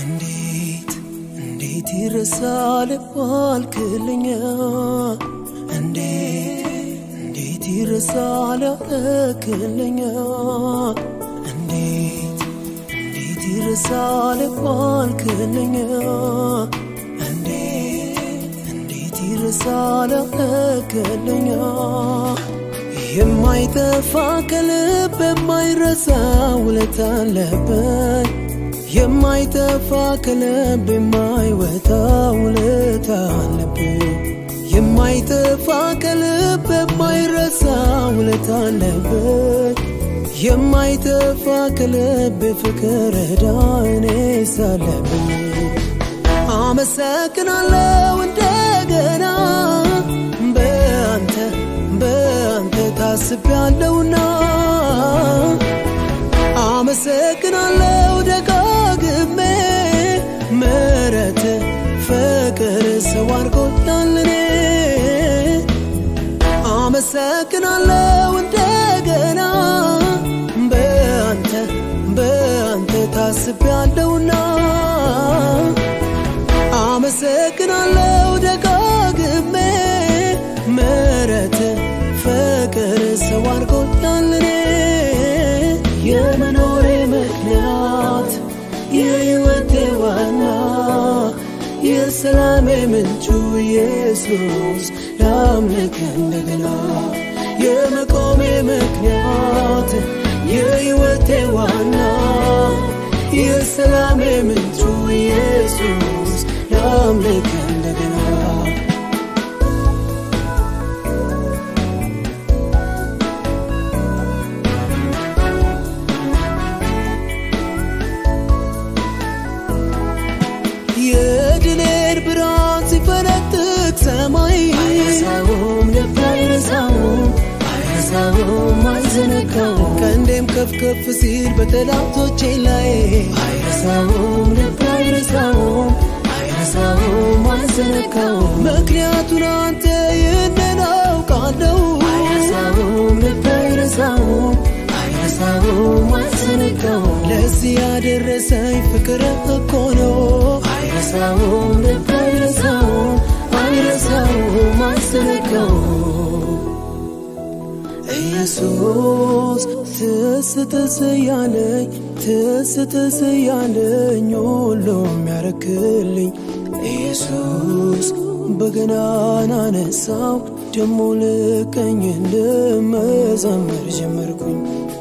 እንዴት እንዴት ይረሳል ባልክልኛ እንዴት እንዴት ይረሳል ያረክልኛ እንዴት እንዴት ይረሳል ባልክልኛ እንዴት እንዴት ይረሳል ያረክልኛ የማይጠፋ ከልብ የማይረሳ ውለታ አለብኝ የማይጠፋ ከልብ የማይወጣ ውለታ አለብኝ የማይጠፋ ከልብ የማይረሳ ውለታ አለብኝ የማይጠፋ ከልብ ፍቅር ዕዳ እኔስ አለብኝ አመሰግናለሁ እንደገና በአንተ በአንተ ታስቤያለሁና አመሰግናለሁ ደጋግሜ ምሕረት ፍቅር ሰው አድርጎኛል እኔ አመሰግናለሁ እንደገና በአንተ በአንተ ታስቤያለሁና አመሰግናለሁ ደጋግሜ ምሕረት ፍቅር ሰው አድርጎኛል እኔ የመኖሬ ምክንያት የሕይወቴ ዋና የሰላሜ ምንጩ ኢየሱስ ላምልክ እንደገና የመቆሜ ምክንያት የሕይወቴ ዋና የሰላሜ ምንጩ ኢየሱስ ላምልክ እንደገና የድሌን ብርሃን ሲፈነጥቅ ሰማይ አይረሳውም ልብ አይረሳውም አይረሳውም አይዘነጋውም ቀንዴም ከፍ ከፍ ሲል በጠላቶቼ ላይ አይረሳውም ልብ አይረሳውም አይረሳውም አይዘነጋውም ምክንያቱን አንተ ይህንን አውቃለሁ አይረሳውም ልብ አይረሳውም አይረሳውም አይዘነጋውም ለዚህ ያደረሰኝ ፍቅር እኮ ነው አይረሳውም ልብ አይረሳውም አይረሳውም አይዘነጋውም ኢየሱስ ትስ ትስ ያለኝ ትስ ትስ ያለኝ ሁሉም ያረክልኝ ኢየሱስ በገናን አነሳው ደሞ ልቀኝ እንድመዘምር ጀመርኩኝ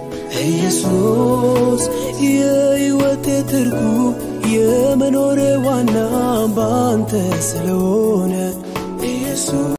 ኢየሱስ የሕይወቴ ትርጉም የመኖሬ ዋና ባንተ ስለሆነ ኢየሱስ